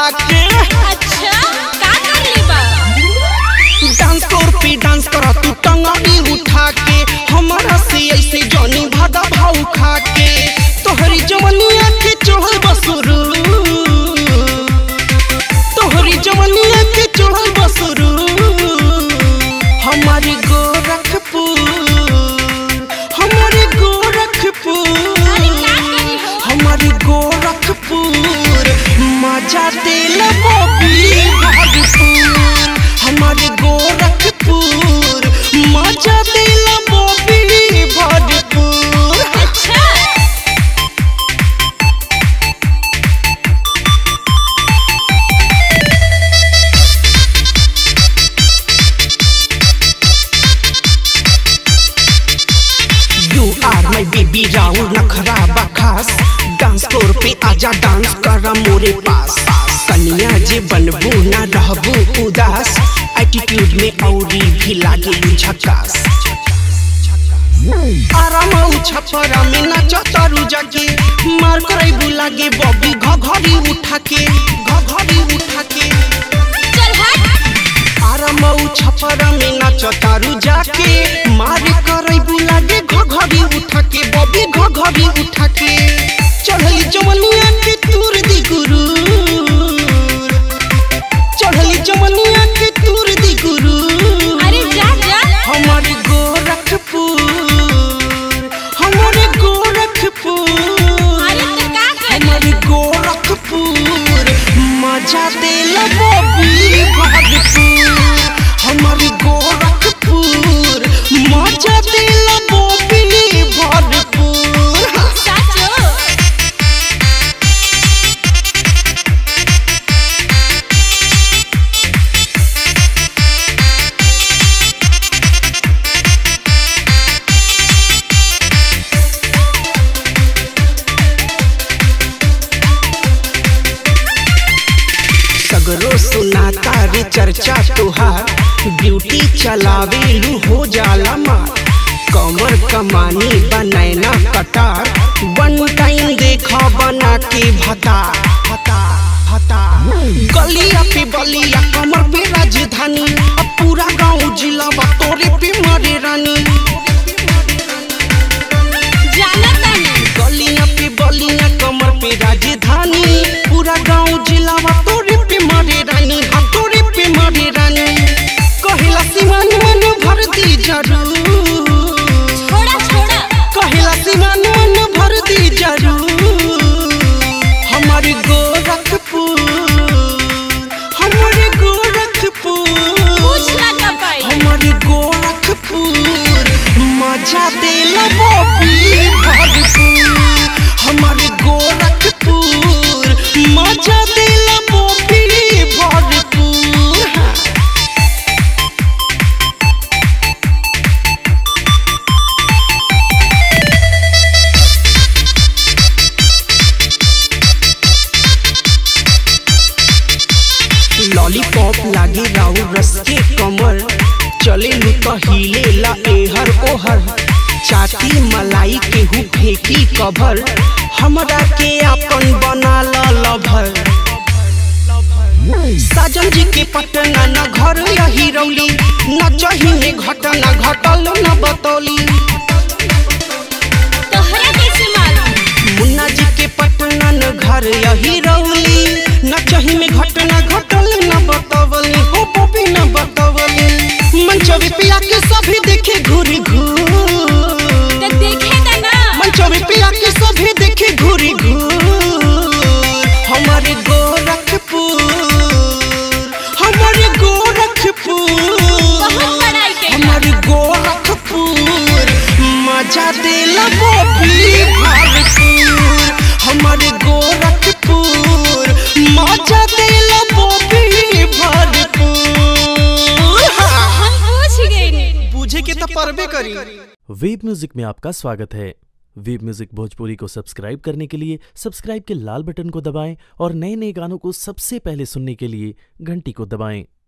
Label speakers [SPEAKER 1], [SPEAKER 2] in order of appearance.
[SPEAKER 1] के
[SPEAKER 2] अच्छा का कर ली बा
[SPEAKER 1] डांस फ्लोर पे डांस कर तू टंगड़ी उठा के हमारा से ऐसे जनी भादा भाव खा के तोहरी जवनिया के चढ़ल बसुरू तोहरी जवनिया के चढ़ल बसुरू हमारी गोरखपुर हमारी गोरखपुर
[SPEAKER 2] अरे का करी हो
[SPEAKER 1] हमारी गोरखपुर मजा दिल बॉबी भागपुर हमारी गोरखपुर मजा दिल बॉबी भागपुर
[SPEAKER 2] अच्छा
[SPEAKER 1] यू आर माय बेबी राउल नखरा बखास डांस फ्लोर पे आजा डांस कर मोरे पास कनिया जे बनबू ना रहबू उदास एटीट्यूड में औरी भी लागे झकास आराम छपरा में नाच तारू जाके मार करे लागे बॉबी घघरी उठा के घघरी उठा के
[SPEAKER 2] चल हट
[SPEAKER 1] आराम छपरा में नाच तारू जाके मार करे लागे घघरी उठा के बॉबी घघरी उठा के चढ़ली जमनिया के तूर दी गुरु चढ़ली जमनिया के तूर दी गुरु
[SPEAKER 2] अरे जा जा
[SPEAKER 1] हमारे गोरखपुर हमारे गोरखपुर
[SPEAKER 2] अरे तो का करी
[SPEAKER 1] हमारे गोरखपुर मजा दिल बॉबी भागपुर हमारे गोरखपुर मजा दिल बॉबी भागपुर
[SPEAKER 2] साचो
[SPEAKER 1] सगरो सुनाता रे चर्चा तुहार ब्यूटी चलावेलू हो जाला मार कमर कमानी बनैना कटार वन टाइम देखा बना के भता भता भता गलिया पे बलिया कमर पे राजधानी अब पूरा गांव जिला बा तोरे पे मरे रानी
[SPEAKER 2] जाना तानी
[SPEAKER 1] गलिया पे बलिया कमर पे राजधानी पूरा गांव जिला वा तोरे पे मारे रानी हाँ तोरे पे मारे रानी कहेला सिमान मन भर दी जरूर
[SPEAKER 2] छोड़ा छोड़ा
[SPEAKER 1] कहेला सिमान मन भर दी जरूर हमारे गोरखपुर हमारे गोरखपुर
[SPEAKER 2] कुछ ना कर पाई
[SPEAKER 1] हमारे गोरखपुर मजा दिल बॉबी भागपुर हमारे गोरखपुर मजा दिल बॉबी भागपुर लॉलीपॉप लागे राउ रस के कमर चले लू तो हिले ला एहर ओहर चाटी मलाई केहू फेंकी कभर हमरा के अपन बना ला लभर साजन जी के पटना न घर यही रौली न चही में घटना घटल न बतौली
[SPEAKER 2] तोहरा कैसे मालूम
[SPEAKER 1] मुन्ना जी के पटना न घर यही रौली न चही में घटना घटल न बतवली हो बबी न बतवली मंचवे पिया के सभी देखे घूरी घूर
[SPEAKER 2] तो देखेगा ना
[SPEAKER 1] मंचवे पिया के सभी देखे घूरी घूर हमारे गोरखपुर हमारे गोरखपुर
[SPEAKER 2] बहुत बड़ाई के
[SPEAKER 1] हमारे गोरखपुर मजा दिल बॉबी भागपुर हमारे गोरखपुर मजा दिल बॉबी भागपुर हाँ।
[SPEAKER 2] हम पूछ गए
[SPEAKER 1] बूझे के तो परबे करी
[SPEAKER 3] वेब म्यूजिक में आपका स्वागत है वेब म्यूजिक भोजपुरी को सब्सक्राइब करने के लिए सब्सक्राइब के लाल बटन को दबाएं और नए नए गानों को सबसे पहले सुनने के लिए घंटी को दबाएं